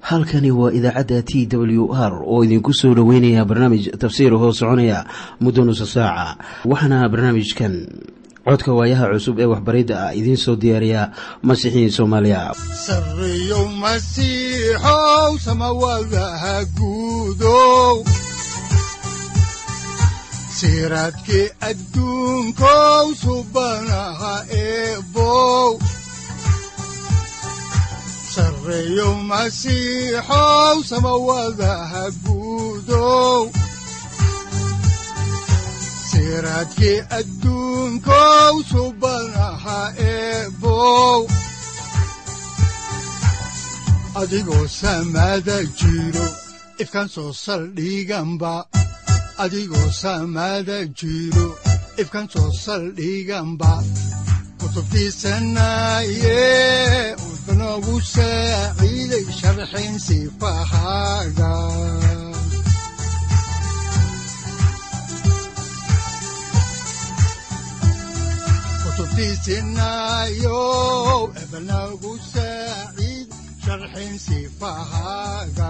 halkani waa idaacadda t w r oo idinku soo dhoweynaya barnaamij tafsiir hoo soconaya muddo nusa saaca waxaana barnaamijkan codka waayaha cusub ee waxbaridda ah idiin soo diyaariya masiixiin soomaaliya sareyow masiixow samawadaha guudow siraadkii adduunkow subanaha eebow sareyow masiixow samawadaha guudow siraadkii adduunkow subanaha eebow adigoo samada jiro ifkaan soo saldhiganba adigoo samada jiro ifkaan soo saldhiganba kutubtiisanaye udanogu saaciiday sharxin sifahaaga kutubtiisinayo ebanagu saaciid sharxin sifahaaga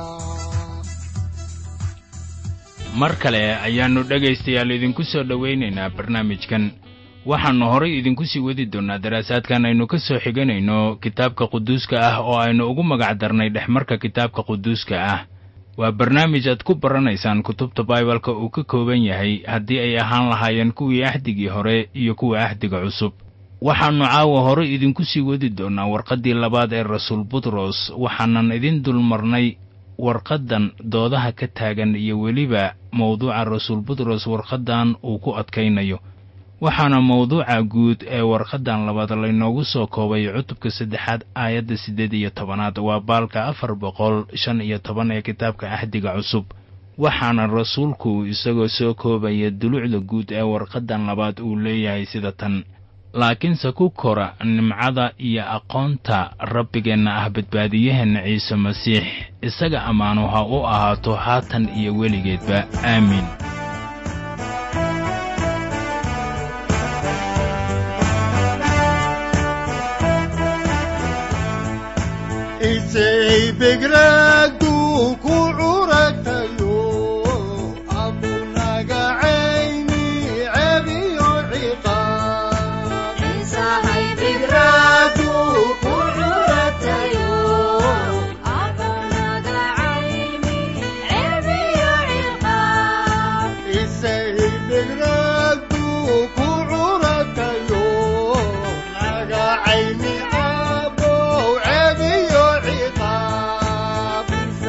mar kale ayaannu dhegaystayaal idinku soo dhowaynaynaa barnaamijkan waxaannu horay idinku sii wadi doonnaa daraasaadkan aynu ka soo xiganayno kitaabka quduuska ah oo aynu ugu magac darnay dhexmarka kitaabka quduuska ah waa barnaamij aad ku baranaysaan kutubta baibalka uu ka kooban yahay haddii ay ahaan lahaayeen kuwii ahdigii hore iyo kuwa ahdiga cusub waxaannu caawa hore idinku sii wadi doonnaa warqaddii labaad ee rasuul butros waxaanan idin dulmarnay warqaddan doodaha ka taagan iyo weliba mawduuca rasuul butros warqaddan uu ku adkaynayo waxaana mawduuca guud ee warqaddan labaad laynoogu soo koobay cutubka saddexaad aayadda siddeed iyo tobanaad waa baalka afar boqol shan iyo toban ee kitaabka ahdiga cusub waxaana rasuulku isagoo soo koobaya dulucda guud ee warqaddan labaad uu leeyahay sida tan laakiinse ku kora nimcada iyo aqoonta rabbigeenna ah badbaadiyaheenna ciise masiix isaga ammaanu ha u ahaato haatan iyo weligeedba aamiin isay begraadu ku curatayo abunaga cayni cebiyo ciqaab isay begraadu ku curatayo naga cayni abow cebiyo ciqaab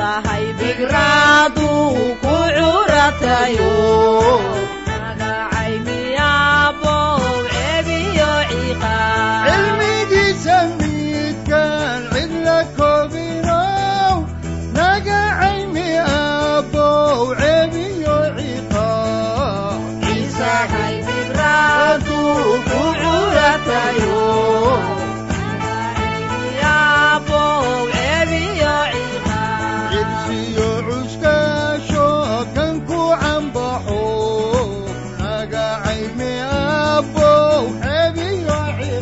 cilmigiisa midkaan cidla koobinow naga cayni abow cebiyo ciqaab hadduu ku curatayo cibsiyo cuskaasho kan ku cambaxo naga cayni abow cebiyo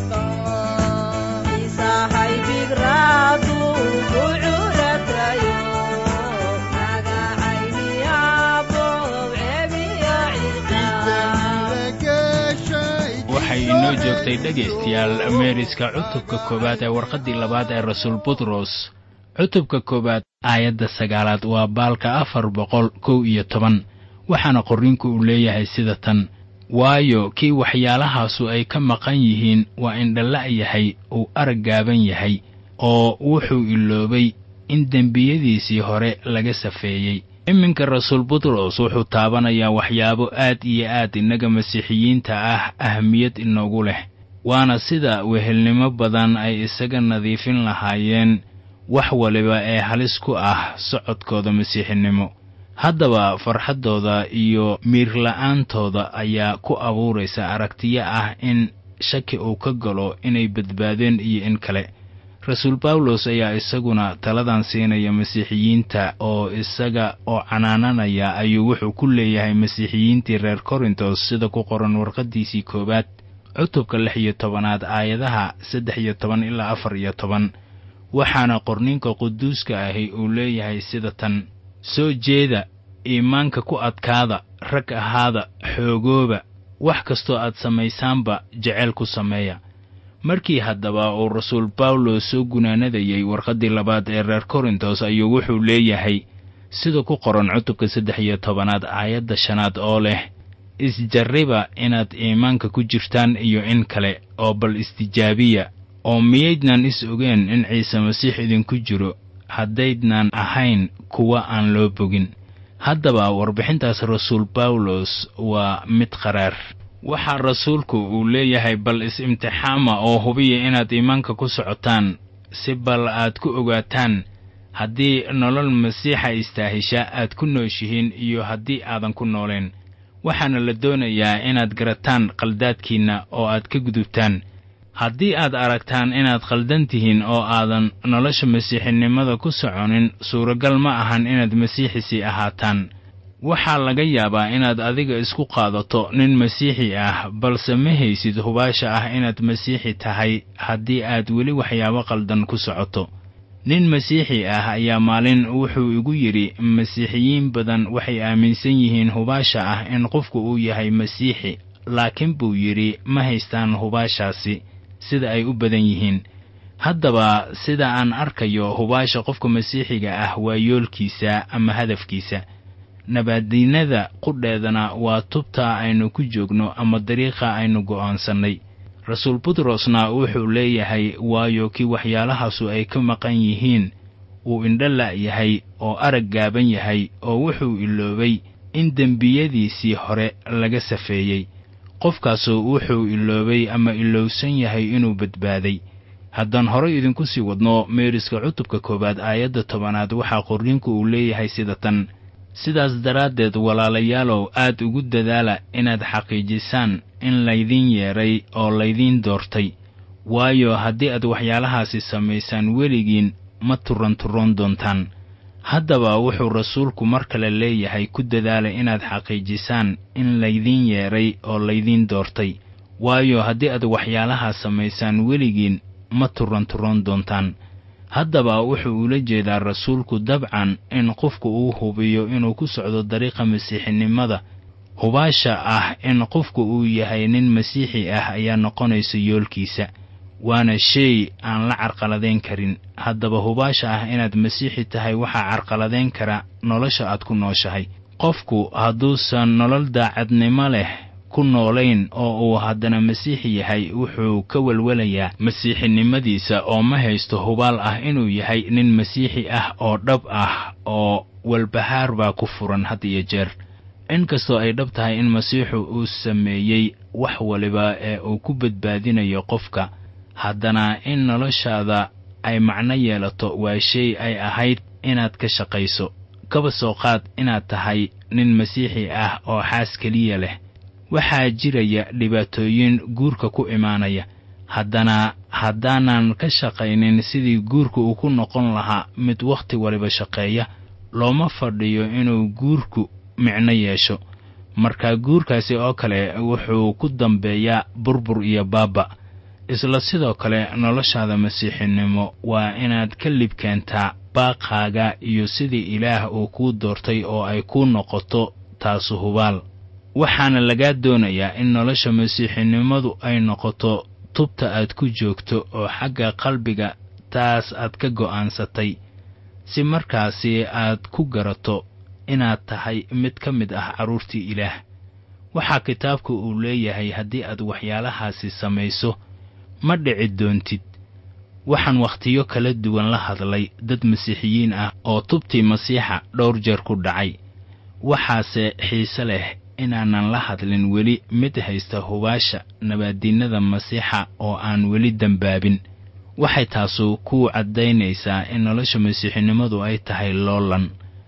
ciqaab waxay inoo joogtay dhegaystayaal meeriska cutubka koowaad ee warqaddii labaad ee rasuul butros cutubka koowaad aayadda sagaalaad waa baalka afar boqol kow iyo toban waxaana qorriinku uu leeyahay sida tan waayo kii waxyaalahaasu ay ka maqan yihiin waa indhala' yahay uu arag gaaban yahay oo wuxuu iloobay in dembiyadiisii hore laga safeeyey iminka rasuul butros wuxuu taabanayaa waxyaabo aad iyo aad innaga masiixiyiinta ah ahamiyad inoogu leh waana sida wehelnimo badan ay isaga nadiifin lahaayeen wax waliba ee halis ku ah socodkooda masiixinimo haddaba farxaddooda iyo miirla'aantooda ayaa ku abuuraysa aragtiyo ah in shaki uu ka galo inay badbaadeen iyo in kale rasuul bawlos ayaa isaguna taladan siinaya masiixiyiinta oo isaga oo canaananaya ayuu wuxuu ku leeyahay masiixiyiintii reer korintos sida ku qoran warqaddiisii koowaad cutubka lix iyo tobanaad aayadaha saddex iyo toban ilaa afar iyo toban waxaana qorninka quduuska ahi uu leeyahay sida tan soo jeeda iimaanka ku adkaada rag ahaada xoogooba wax kastoo aad samaysaanba jecel ku sameeya markii haddaba uu rasuul bawlos soo gunaanadayey warqaddii labaad ee reer korintos ayuu wuxuu leeyahay sida ku qoran cutubka saddex iyo tobanaad aayadda shanaad oo leh isjarriba inaad iimaanka ku jirtaan iyo in kale oo bal istijaabiya oo miyaydnan is ogeen in ciise masiix idinku jiro haddaydnan ahayn kuwa aan loo bogin haddaba warbixintaas rasuul bawlos waa mid qaraar waxaa rasuulku uu leeyahay bal is-imtixaama oo hubiya inaad iimaanka ku socotaan si bal aad ku ogaataan haddii nolol masiixa istaahisha aad ku nooshihiin iyo haddii aadan ku nooleen waxaana la doonayaa inaad garataan qaldaadkiinna oo aad ka gudubtaan haddii aad aragtaan inaad khaldan tihiin oo aadan nolosha masiixinimada ku soconin suuragal ma ahan inaad masiixisii ahaataan waxaa laga yaabaa inaad adiga isku qaadato nin masiixi ah balse ma haysid hubaasha ah inaad masiixi tahay haddii aad weli waxyaabo qaldan ku socoto nin masiixi ah ayaa maalin wuxuu igu yidhi masiixiyiin badan waxay aaminsan yihiin hubaasha ah in qofku uu yahay masiixi laakiin buu yidhi ma haystaan hubaashaasi sida ay u badan yihiin haddaba sida aan arkayo hubaasha qofka masiixiga ah waa yoolkiisa ama hadafkiisa nabaadiinada qudheedana waa tubta aynu ku joogno ama dariiqa aynu go'aansannay rasuul butrosna wuxuu leeyahay waayo kii waxyaalahaasu ay ka maqan yihiin uu indho la'yahay oo arag gaaban yahay oo wuxuu iloobay in dembiyadiisii hore laga safeeyey qofkaasu wuxuu iloobay ama ilowsan yahay inuu badbaaday haddaan horay idinku sii wadno meeriska cutubka koowaad aayadda tobanaad waxaa qorriinku uu leeyahay sida tan sidaas daraaddeed walaalayaalow aad ugu dadaala inaad xaqiijisaan in laydiin yeedhay oo laydiin doortay waayo haddii aad waxyaalahaasi samaysaan weligiin ma turanturoon doontaan haddaba wuxuu rasuulku mar kale leeyahay ku dadaala inaad xaqiijisaan in laydiin yeedhay oo laydiin doortay waayo haddii aad waxyaalahaas samaysaan weligiin ma turanturoon doontaan haddaba wuxuu ula jeedaa rasuulku dabcan in qofku uu hubiyo inuu ku socdo dariiqa masiixinimada hubaasha ah in qofku uu yahay nin masiixi ah ayaa noqonaysa yoolkiisa waana shay aan la carqaladayn karin haddaba hubaasha ah inaad masiixi tahay waxaa carqaladayn kara nolosha aad ku nooshahay qofku hadduusan nolol daacadnimo leh ku noolayn oo uu haddana masiixi yahay wuxuu ka welwelayaa masiixinimadiisa oo ma haysto hubaal ah inuu yahay nin masiixi ah oo dhab ah oo walbahaar baa ku furan had iyo jeer inkastoo ay dhab tahay in masiixu uu sameeyey wax waliba ee uu ku badbaadinayo qofka haddana in noloshaada ay macno yeelato waa shay ay ahayd inaad ka shaqayso kaba soo qaad inaad tahay nin masiixi ah oo xaas keliya leh waxaa jiraya dhibaatooyin guurka ku imaanaya haddana haddaanan ka shaqaynin sidii guurka uu ku noqon lahaa mid wakhti waliba shaqeeya looma fadhiyo inuu guurku micno yeesho marka guurkaasi oo kale wuxuu ku dambeeyaa burbur iyo baaba isla sidoo kale noloshaada masiixinimo waa inaad ka lib keentaa baaqaaga iyo sidii ilaah uu kuu doortay oo ay kuu noqoto taasu hubaal waxaana lagaa doonayaa in nolosha masiixinimadu ay noqoto tubta aad ku joogto oo xagga qalbiga taas aad ka go'aansatay si markaasi aad ku garato inaad tahay mid ka mid ah carruurtii ilaah waxaa kitaabku uu leeyahay haddii aad waxyaalahaasi samayso ma dhici doontid waxaan wakhtiyo kala duwan la hadlay dad masiixiyiin ah oo tubtii masiixa dhowr jeer ku dhacay waxaase xiise leh inaanan la hadlin weli mid haysta hubaasha nabaaddiinnada masiixa oo aan weli dembaabin waxay taasu ku caddaynaysaa in nolosha masiixinimadu ay tahay loolan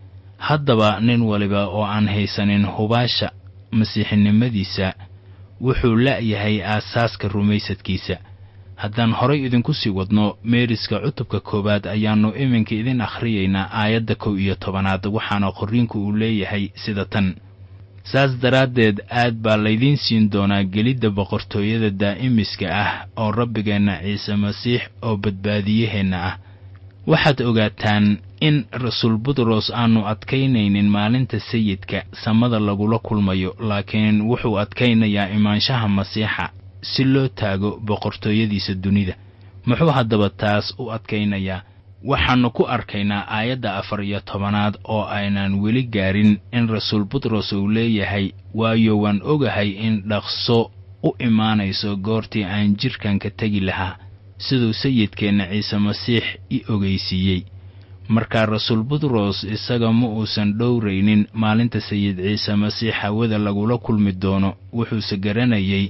haddaba nin waliba oo aan haysanin hubaasha masiixinimadiisa wuxuu la'yahay aasaaska rumaysadkiisa haddaan horay idinku sii wadno meeriska cutubka koowaad ayaannu iminka idin akhriyaynaa aayadda kow iyo tobanaad waxaana qorriinku uu leeyahay sida tan saas daraaddeed aad baa laydiin siin doonaa gelidda boqortooyada daa'imiska ah oo rabbigeenna ciise masiix oo badbaadiyaheenna ah waxaad ogaataan in rasuul butros aanu adkaynaynin maalinta sayidka samada lagula kulmayo laakiin wuxuu adkaynayaa imaanshaha masiixa si loo taago boqortooyadiisa dunida muxuu haddaba taas u adkaynayaa waxaannu ku arkaynaa aayadda afar iyo tobanaad oo aynaan weli gaarin in rasuul butros uu leeyahay waayo waan ogahay in dhaqso u imaanayso goortii aan jidhkan ka tegi lahaa siduu sayidkeenna ciise masiix i ogeysiiyey markaa rasuul butros isaga ma uusan dhowraynin maalinta sayid ciise masiix hawada lagula kulmi doono wuxuuse garanayay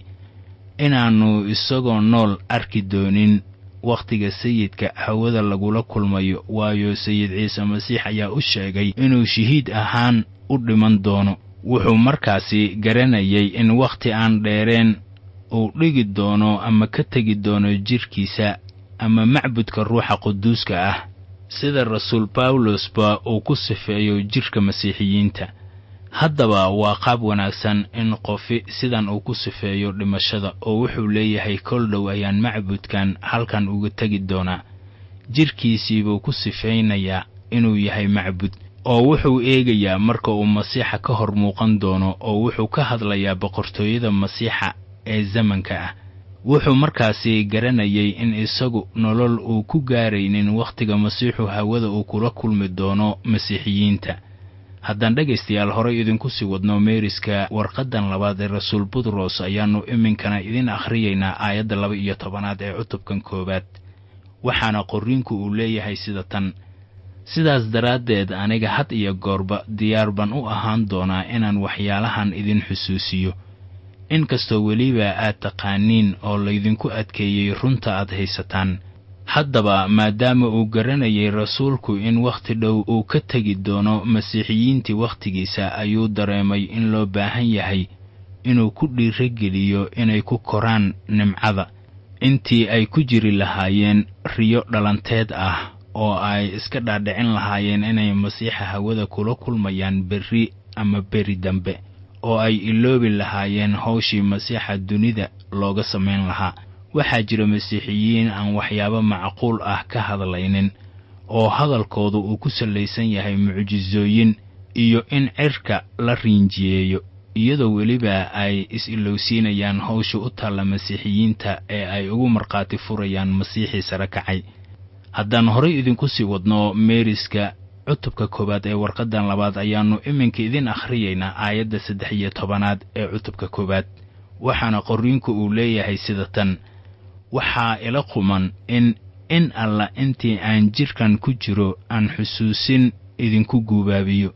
inaannu isagoo nool arki doonin wakhtiga sayidka hawada lagula kulmayo waayo sayid ciise masiix ayaa u sheegay inuu shahiid ahaan u dhiman doono wuxuu markaasi garanayay in wakhti aan dheereen uu dhigi doono ama ka tegi doono jidhkiisa ama macbudka ruuxa quduuska ah sida rasuul bawlosba uu ku sifeeyo jidhka masiixiyiinta haddaba waa qaab wanaagsan in qofi sidan uu ku sifeeyo dhimashada oo wuxuu leeyahay kol dhow ayaan macbudkan halkan uga tegi doonaa jidhkiisiibuu ku sifaynayaa inuu yahay macbud oo wuxuu eegayaa marka uu masiixa ka hor muuqan doono oo wuxuu ka hadlayaa boqortooyada masiixa ee zamanka ah wuxuu markaasi garanayay in isagu nolol uu ku gaaraynin wakhtiga masiixu hawada uu kula kulmi doono masiixiyiinta haddaan dhegaystayaal horay idinku sii wadno meeriska warqaddan labaad ee rasuul butros ayaannu iminkana idin akhriyaynaa aayadda laba iyo tobanaad ee cutubkan koowaad waxaana qorriinku uu leeyahay sida tan sidaas daraaddeed aniga had iyo goorba diyaar baan u ahaan doonaa inaan waxyaalahan idin xusuusiyo inkastoo weliba aad taqaaniin oo laydinku adkeeyey runta aad haysataan haddaba maadaama uu garanayay rasuulku in wakhti dhow uu ka tegi doono masiixiyiintii wakhtigiisa ayuu dareemay in loo baahan yahay inuu ku dhiirageliyo inay ku koraan nimcada intii ay ku jiri lahaayeen riyo dhalanteed ah oo ay iska dhaadhicin lahaayeen inay masiixa hawada kula kulmayaan berri ama beri dambe oo ay iloobi lahaayeen hawshii masiixa dunida looga samayn lahaa waxaa jira masiixiyiin aan waxyaabo macquul ah ka hadlaynin oo hadalkoodu uu ku sallaysan yahay mucjisooyin iyo in cirka la riinjiyeeyo iyadoo weliba ay is-ilowsiinayaan hawsha u taalla masiixiyiinta ee ay ugu markhaati furayaan masiixii sare kacay haddaan horay idinku sii wadno meeriska cutubka koowaad ee warqaddan labaad ayaannu iminka idin akhriyaynaa aayadda saddex iyo tobanaad ee cutubka koowaad waxaana qorriinku uu leeyahay sida tan waxaa ila quman in in alla intii aan jidhkan ku jiro aan xusuusin idinku guubaabiyo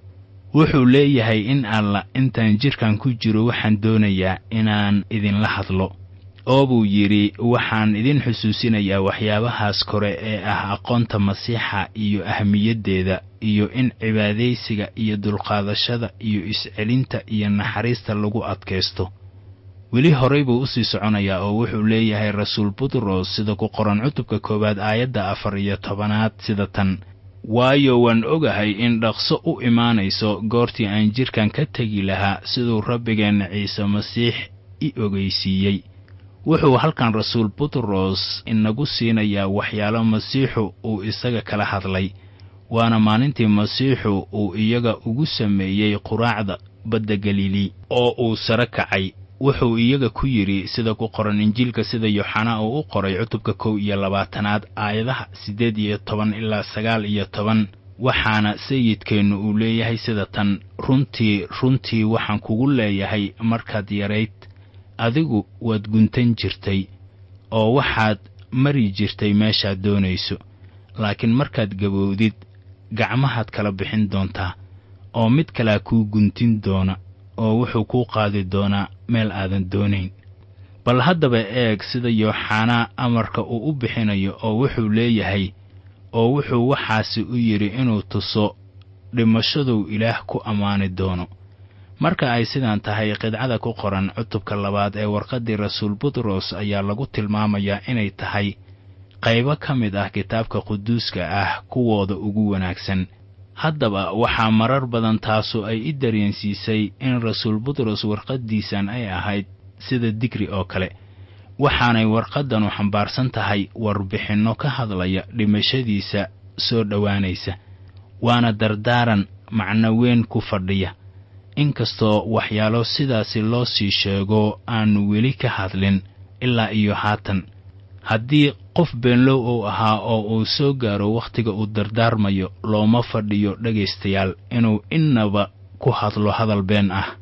wuxuu leeyahay in alla intaan jidhkan ku jiro waxaan doonayaa inaan idinla hadlo oo buu yidhi waxaan idin xusuusinayaa waxyaabahaas kore ee ah aqoonta masiixa iyo ahmiyaddeeda iyo in cibaadaysiga iyo dulqaadashada iyo iscelinta iyo naxariista lagu adkaysto weli horay buu u sii soconayaa oo wuxuu leeyahay rasuul butros sida ku qoran cutubka koowaad aayadda afar iyo tobanaad sida tan waayo waan ogahay in dhaqso u imaanayso goortii aan jidhkan ka tegi lahaa siduu rabbigeenna ciise masiix i ogeysiiyey wuxuu halkan rasuul butros inagu siinayaa waxyaalo masiixu uu isaga kala hadlay waana maalintii masiixu uu iyaga ugu sameeyey quraacda badda galili oo uu sare kacay wuxuu iyaga ku yidhi sida ku qoran injiilka sida yooxanaa uu u qoray cutubka kow iyo labaatanaad aayadaha siddeed iyo toban ilaa sagaal iyo toban waxaana sayidkeennu uu leeyahay sida tan runtii runtii waxaan kugu leeyahay markaad yarayd adigu waad guntan jirtay oo waxaad mari jirtay meeshaad doonayso laakiin markaad gabowdid gacmahaad kala bixin doontaa oo mid kalea kuu guntin doona oo wuxuu kuu qaadi doonaa meel aadan doonayn bal haddaba eeg sida yooxanaa amarka uu u bixinayo oo wuxuu leeyahay oo wuxuu waxaasi u yidhi inuu tuso dhimashaduu ilaah ku ammaani doono marka ay sidaan tahay qidcada ku qoran cutubka labaad ee warqaddii rasuul butros ayaa lagu tilmaamayaa inay tahay qaybo ka mid ah kitaabka quduuska ah kuwooda ugu wanaagsan haddaba waxaa marar badan taasu ay i dareensiisay in rasuul butros warqaddiisan ay ahayd sida digri oo kale waxaanay warqaddanu xambaarsan tahay warbixinno ka hadlaya dhimashadiisa soo dhowaanaysa waana dardaaran macno weyn ku fadhiya inkastoo waxyaalo sidaasi loo sii sheego aannu weli ka hadlin ilaa iyo haatan haddii qof beenlow uu ahaa oo uu soo gaaro wakhtiga uu dardaarmayo looma fadhiyo dhegaystayaal inuu innaba ku hadlo hadal been ah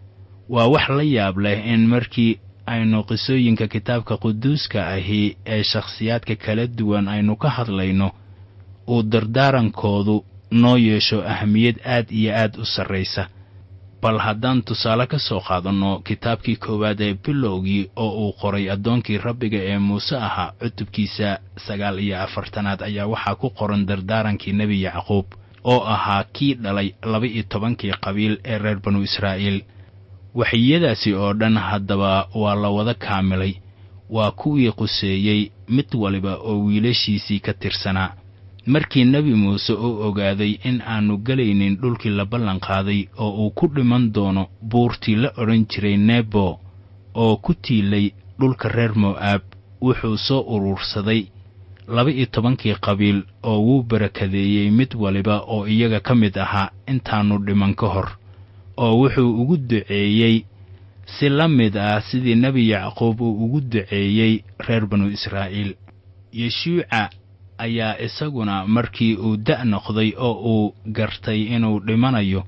waa wax la yaab leh in markii aynu qisooyinka kitaabka quduuska ahi ee shakhsiyaadka kala duwan aynu ka hadlayno uu dardaarankoodu noo yeesho ahamiyad aad iyo aad u sarraysa bal haddaan tusaale ka soo qaadanno kitaabkii koowaad ee bilowgii oo uu qoray addoonkii rabbiga ee muuse ahaa cutubkiisa sagaal iyo afartanaad ayaa waxaa ku qoran dardaarankii nebi yacquub oo ahaa kii dhalay laba-iyo tobankii qabiil ee reer banu israa'iil waxiyadaasi oo dhan haddaba waa la wada kaamilay waa kuwii quseeyey mid waliba oo wiilashiisii ka tirsanaa markii nebi muuse uu ogaaday in aannu gelaynin dhulkii la ballanqaaday oo uu ku dhiman doono buurtii la odhan jiray nebo oo ku tiilay dhulka reer mo'aab wuxuu soo urursaday laba-iyo tobankii qabiil oo wuu barakadeeyey mid waliba oo iyaga ka mid ahaa intaannu dhiman ka hor oo wuxuu ugu duceeyey si la mid ah sidii nebi yacquub uu ugu duceeyey reer banu israa'iil yeshuuca ayaa isaguna markii uu da' noqday oo uu gartay inuu dhimanayo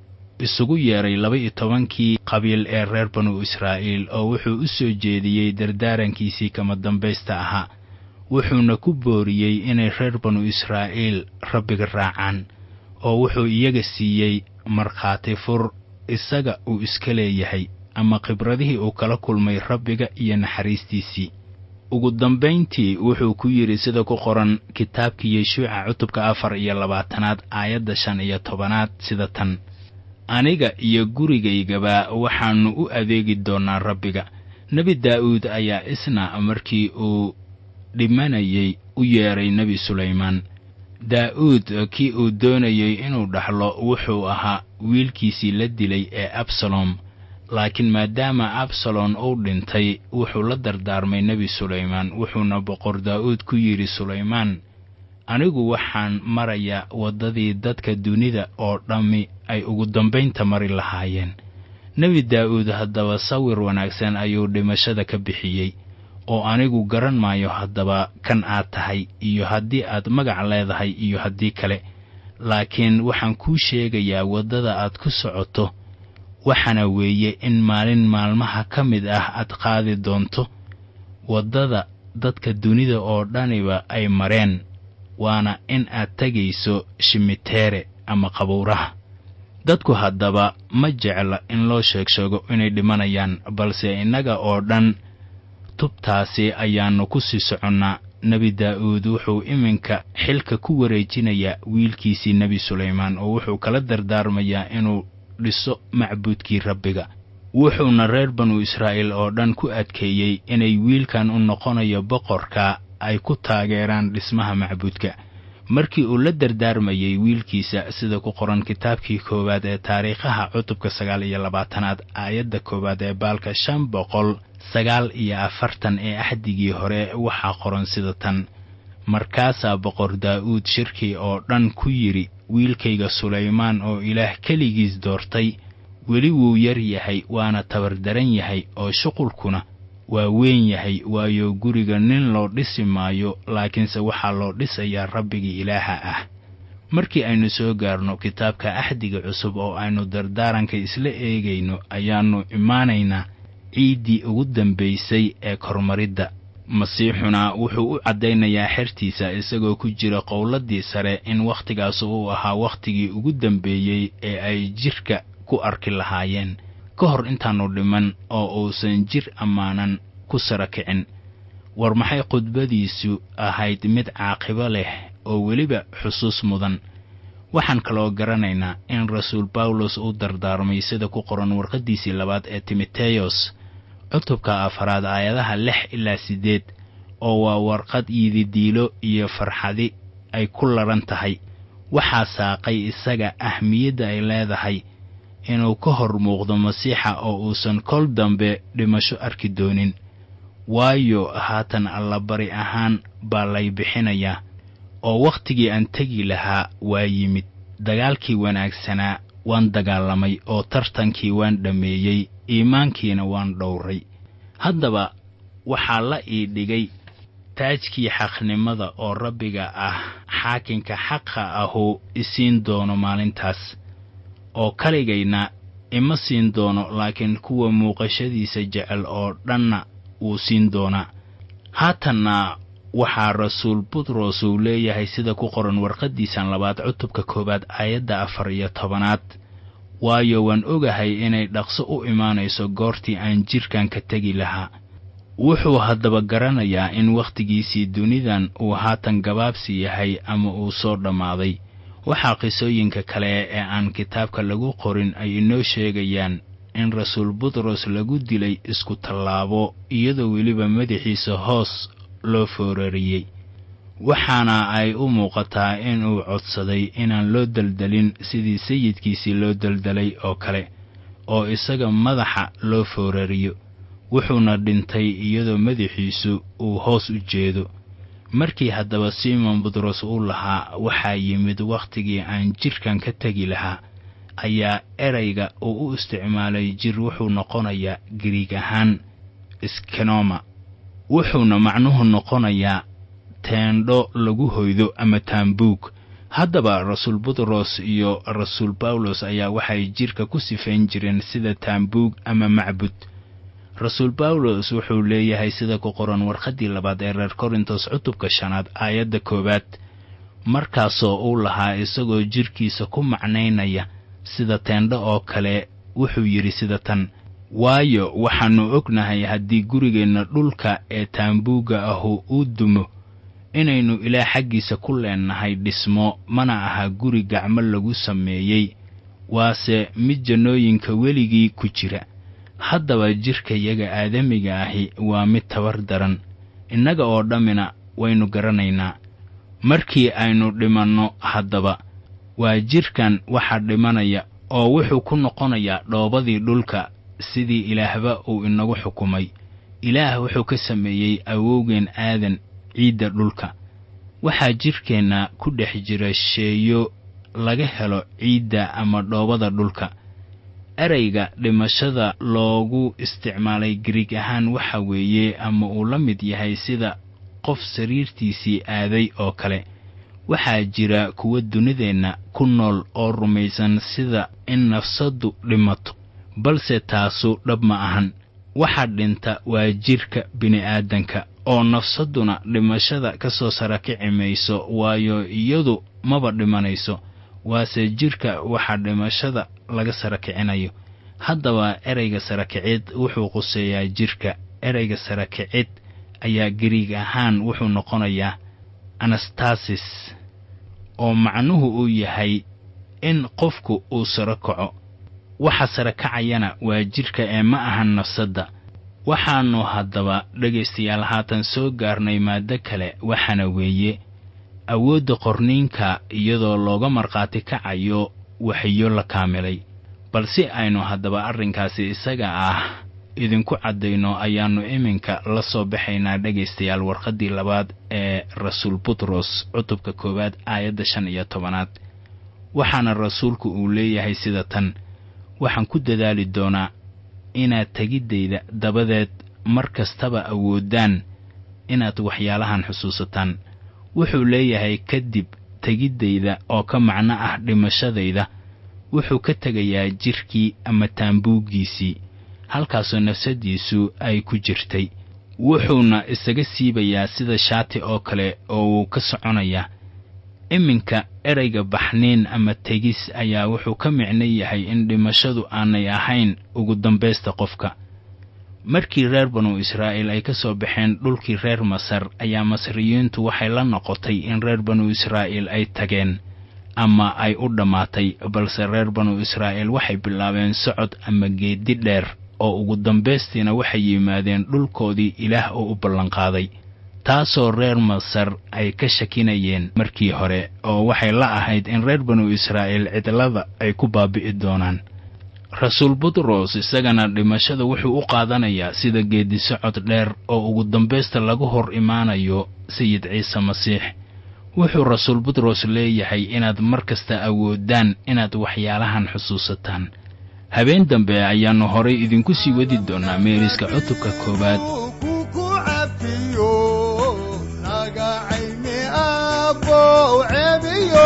isugu yeedhay laba-iyo tobankii qabiil ee reer banu israa'iil oo wuxuu u soo jeediyey dardaarankiisii kama dambaysta ahaa wuxuuna ku booriyey inay reer banu israa'iil rabbiga raacaan oo wuxuu iyaga siiyey markhaati fur isaga uu iska leeyahay ama khibradihii uu kala kulmay rabbiga iyo naxariistiisii ugu dambayntii wuxuu ku yidhi sida ku qoran kitaabkii yeshuuca cutubka afar iyo labaatanaad aayadda shan iyo tobanaad sida tan aniga iyo gurigaygaba waxaannu u adeegi doonnaa rabbiga nebi daa'uud ayaa isna markii uu dhimanayay u yeedhay nebi sulaymaan daa'uud kii uu doonayey inuu dhaxlo wuxuu ahaa wiilkiisii la dilay ee absalom laakiin maadaama absalom uu dhintay wuxuu la dardaarmay nebi sulaymaan wuxuuna boqor daa'uud ku yidhi sulaymaan anigu waxaan marayaa waddadii dadka dunida oo dhammi ay ugu dambaynta mari lahaayeen nebi daa'uud haddaba sawir wanaagsan ayuu dhimashada ka bixiyey oo anigu garan maayo haddaba kan aad tahay iyo haddii aad magac leedahay iyo haddii kale laakiin waxaan kuu sheegayaa waddada aad ku socoto waxaana weeye in maalin maalmaha ka mid ah aad qaadi doonto waddada dadka dunida oo dhaniba ay mareen waana in aad tegayso shimiteere ama qabuuraha dadku haddaba ma jecla in loo sheeg sheego inay dhimanayaan balse innaga oo dhan tubtaasi ayaannu ku sii soconnaa nebi daa'uud wuxuu iminka xilka ku wareejinayaa wiilkiisii nebi sulaymaan oo wuxuu kala dardaarmayaa inuu dhiso macbuudkii rabbiga wuxuuna reer banu israa'iil oo dhan ku adkeeyey inay wiilkan u noqonayo boqorka ay ku taageeraan dhismaha macbuudka markii uu la dardaarmayey wiilkiisa sida ku qoran kitaabkii koowaad ee taariikhaha cutubka sagaal iyo labaatanaad aayadda koowaad ee baalka shan boqol sagaal iyo afartan ee axdigii hore waxaa qoran sida tan markaasaa boqor daa'uud shirkii oo dhan ku yidhi wiilkayga sulaymaan oo ilaah keligiis doortay weli wuu yar yahay waana tabardaran yahay oo shuqulkuna waa weyn yahay waayo guriga nin loo dhisi maayo laakiinse waxaa loo dhisayaa rabbigii ilaaha ah markii aynu soo gaarno kitaabka axdiga cusub oo aynu dardaaranka isla eegayno ayaannu imaanaynaa ciiddii ugu dambaysay ee kormaridda masiixuna wuxuu u caddaynayaa xertiisa isagoo ku jira qowladdii sare in wakhtigaas uu ahaa wakhtigii ugu dambeeyey ee ay jidhka ku arki lahaayeen ka hor intaannu dhiman oo uusan jir ammaanan ku sara kicin war maxay khudbadiisu ahayd mid caaqibo leh oo weliba xusuus mudan waxaan kaloo garanaynaa in rasuul bawlos uu dardaarmay sida ku qoran warqaddiisii labaad ee timoteyos cutubka afaraad aayadaha lix ilaa siddeed oo waa warqad yididiilo iyo farxadi ay ku ladhan tahay waxaa saaqay isaga ahmiyadda ay leedahay inuu ka hor muuqdo masiixa oo uusan kol dambe dhimasho arki doonin waayo haatan allabari ahaan baa lay bixinayaa oo wakhtigii aan tegi lahaa waa yimid dagaalkii wanaagsanaa waan dagaalamay oo tartankii waan dhammeeyey iimaankiina waan dhowray haddaba waxaa la ii dhigay taajkii xaqnimada oo rabbiga ah xaakinka xaqa ahu isiin doono maalintaas oo kaligayna ima siin doono laakiin kuwa muuqashadiisa jecel oo dhanna wuu siin doonaa haatanna waxaa rasuul butros uu leeyahay sida ku qoran warqaddiisan labaad cutubka koowaad aayadda afar iyo tobanaad waayo waan ogahay inay dhaqso u imaanayso goortii aan jidhkan ka tegi lahaa wuxuu haddaba garanayaa in wakhtigiisii dunidan uu haatan gabaabsi yahay ama uu soo dhammaaday waxaa qisooyinka kale ee aan kitaabka lagu qorin ay inoo sheegayaan in rasuul butros lagu dilay isku tallaabo iyadoo weliba madaxiisa hoos loo foorariyey waxaana ay u muuqataa inuu codsaday inaan loo deldelin sidii sayidkiisii loo deldelay oo kale oo isaga madaxa loo foorariyo wuxuuna dhintay iyadoo madaxiisu uu hoos u jeedo markii haddaba simon butros uu lahaa waxaa yimid wakhtigii aan jidhkan ka tegi lahaa ayaa erayga uu u isticmaalay jir wuxuu noqonayaa gariig ahaan skenoma wuxuuna macnuhu noqonayaa teendho lagu hoydo ama taambuug haddaba rasuul butros iyo rasuul bawlos ayaa waxay jidhka ku sifayn jireen sida taambuug ama macbud rasuul bawlos wuxuu leeyahay sida ku qoran warqaddii labaad ee reer korintos cutubka shanaad aayadda koowaad markaasoo uu lahaa isagoo jidhkiisa ku macnaynaya sida teendho oo kale wuxuu yidhi sida tan waayo waxaannu ognahay haddii gurigeenna dhulka ee taambuugga ahu uu dumo inaynu ilaah xaggiisa ku leennahay dhismo mana aha guri gacmo lagu sameeyey waase mid jannooyinka weligii ku jira haddaba jidhkayaga aadamiga ahi waa mid tabar daran innaga oo dhammina waynu garanaynaa markii aynu dhimanno haddaba waa jidhkan waxa dhimanaya oo wuxuu ku noqonayaa dhoobadii dhulka sidii ilaahba uu inagu xukumay ilaah wuxuu ka sameeyey awowgeen aadan ciidda dhulka waxaa jidhkeenna ku dhex jira sheeyo laga helo ciidda ama dhoobada dhulka erayga dhimashada loogu isticmaalay gariig ahaan waxa weeye ama uu la mid yahay sida qof sariirtiisii aaday oo kale waxaa jira kuwa dunideenna ku nool oo rumaysan sida in nafsaddu dhimato balse taasu dhab ma ahan waxa dhinta waa jidhka bini'aadanka oo nafsadduna dhimashada ka soo sarakici mayso waayo iyadu maba dhimanayso waase jidhka waxa dhimashada laga sarakicinayo haddaba erayga sarakicid wuxuu quseeyaa jidhka erayga sarakicid ayaa gariig ahaan wuxuu noqonayaa anastasis oo macnuhu uu yahay in qofku uu saro kaco waxa sara kacayana waa jidhka ee ma ahan nafsadda waxaannu haddaba dhegaystayaal haatan soo gaarnay maaddo kale waxaana weeye awoodda qorniinka iyadoo looga markhaati kacayo waxiyo la kaamilay bal si aynu haddaba arrinkaasi isaga ah idinku caddayno ayaannu iminka la soo baxaynaa dhegaystayaal warqaddii labaad ee rasuul butros cutubka koowaad aayadda shan iyo tobanaad waxaana rasuulku uu leeyahay sida tan waxaan ku dadaali doonaa inaad tegiddayda dabadeed mar kastaba awooddaan inaad waxyaalahan xusuusataan wuxuu leeyahay kadib tegiddayda oo ka macno ah dhimashadayda wuxuu ka tegayaa jidhkii ama taambuuggiisii halkaasoo nafsaddiisu ay ku jirtay wuxuuna isaga siibayaa sida shaati oo kale oo wuu ka soconayaa iminka erayga baxniin ama tegis ayaa wuxuu ka micno yahay in dhimashadu aanay ahayn ugu dambaysta qofka markii reer banu israa'iil ay ka soo baxeen dhulkii reer masar ayaa masriyiintu waxay la noqotay in reer banu israa'iil ay tageen ama ay u dhammaatay balse reer banu israa'iil waxay bilaabeen socod ama geeddi dheer oo ugu dambaystiina waxay yimaadeen dhulkoodii ilaah oo u ballanqaaday taasoo reer masar ay ka shakinayeen markii hore oo waxay la ahayd in reer banu israa'iil cidlada ay ku baabi'i doonaan rasuul butros isagana dhimashada wuxuu u qaadanayaa sida geedisocod dheer oo ugu dambaysta lagu hor imaanayo sayid ciise masiix wuxuu rasuul butros leeyahay inaad mar kasta awoodaan inaad waxyaalahan xusuusataan habeen dambe ayaannu horay idinku sii wadi doonnaa meeriska cutubka koowaad kuku cafiyo naga cayni abow cebiyo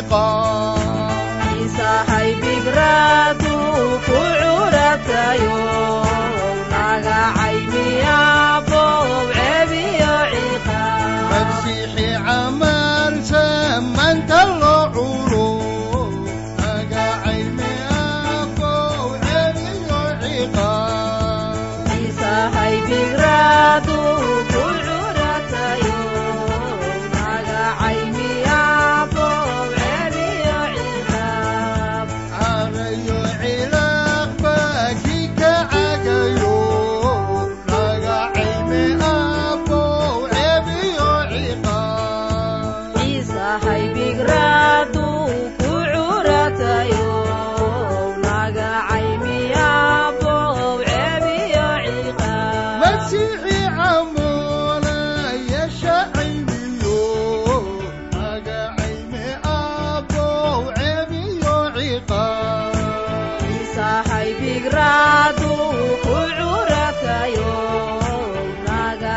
ciqaab isahay bigraadu ku curatayo naga caymiyabow cebiyo ciqaab masiixi camal samanta loo culo naga cayni abow cebiyo ciqaab isahay bigraadu ku curatayo naga caymiyabow cebiyo ciqaab cagayo cilaaqba kii ka cagayo naga cayni abow cebiyo ciqaab isahay bigraadu ku curatayo naga caymiyabow cebiyo ciqaab masiixi camoona yeesha cayniyo naga cayni abow cebiyo ciqaab isahay bigraadu ku curatayo naga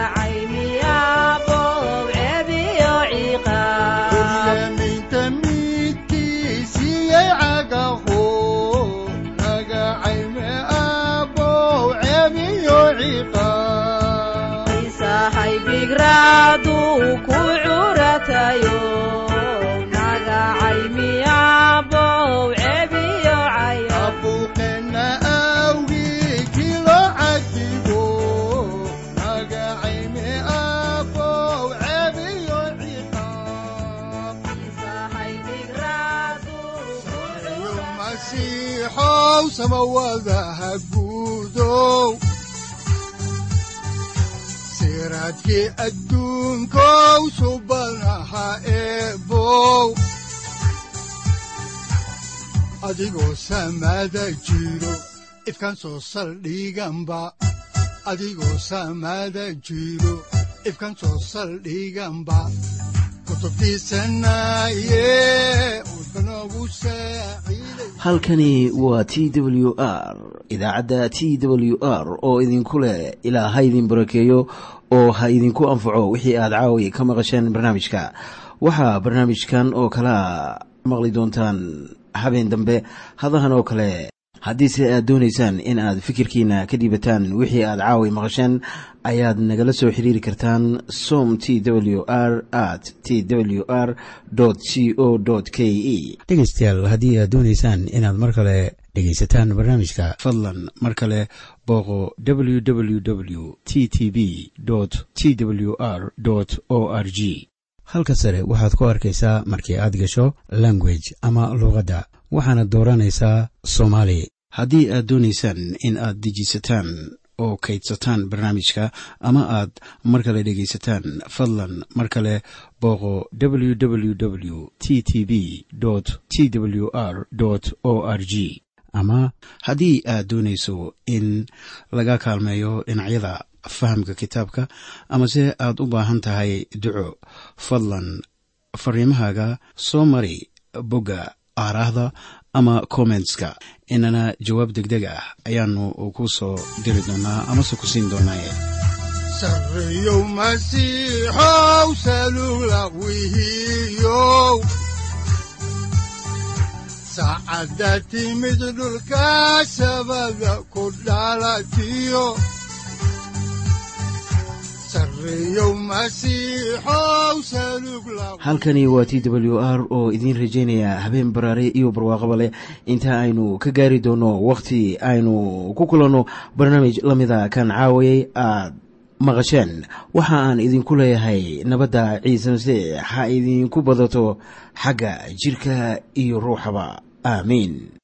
caymiyabow cebiyo ciqaab kuryaminta midkiisiyey cagaho naga cayni abow cebiyo ciqaab isahay bigraadu ku curatayo naga caymiyabow cebiyo caya abuuqeenna awgii kii loo cadibo naga cayni abow cebiyo ciqaab isahay bigraadu ku yo curatayo masiixow samawadaha guudow siraadkii adduunkow subanaha eebow adigoo samada jiro ifkaan soo saldhiganba adigoo samada jiro ifkaan soo saldhiganba kutubtiisanaye udbanogu saaciiday halkani waa t w r idaacadda t w r oo idinku leh ilaa ha idin barakeeyo oo ha idinku anfaco wixii aad caawi ka maqasheen barnaamijka waxaa barnaamijkan oo kalea maqli doontaan habeen dambe hadahan oo kale haddiise aad doonaysaan in aad fikirkiina ka dhiibataan wixii aad caawi maqasheen ayaad nagala soo xiriiri kartaan som t w r at t w r c o k e dhegaystayaal haddii aad doonaysaan inaad mar kale dhegaysataan barnaamijka fadlan mar kale booqo www t t b t w r o r g halka sare waxaad ku arkaysaa markii aad gasho language ama luuqadda waxaana dooranaysaa soomaali haddii aad doonaysaan in aad dejisataan oo kaydsataan barnaamijka ama aad mar kale dhegaysataan fadlan mar kale booqo www t t b t w r o r g ama haddii aad doonayso in laga kaalmeeyo dhinacyada fahamka kitaabka amase aad u baahan tahay duco fadlan fariimahaaga soo mari bogga aaraahda ama kommentska inana jawaab degdeg ah ayaanu ku soo diri doonaa amase ku siin doonaaye sarreyow masiixow salula wihiyow saacadda timid dhulka sabada ku dhalatiyo sarreyow masiixow salug la halkani waa t w r oo idiin rajaynaya habeen baraare iyo barwaaqaba leh inta aynu ka gaari doono wakhti aynu ku kulanno barnaamij la mida kan caawayay aad maqasheen waxa aan idinku leeyahay nabadda ciise masiix ha idinku badato xagga jirka iyo ruuxaba aamiin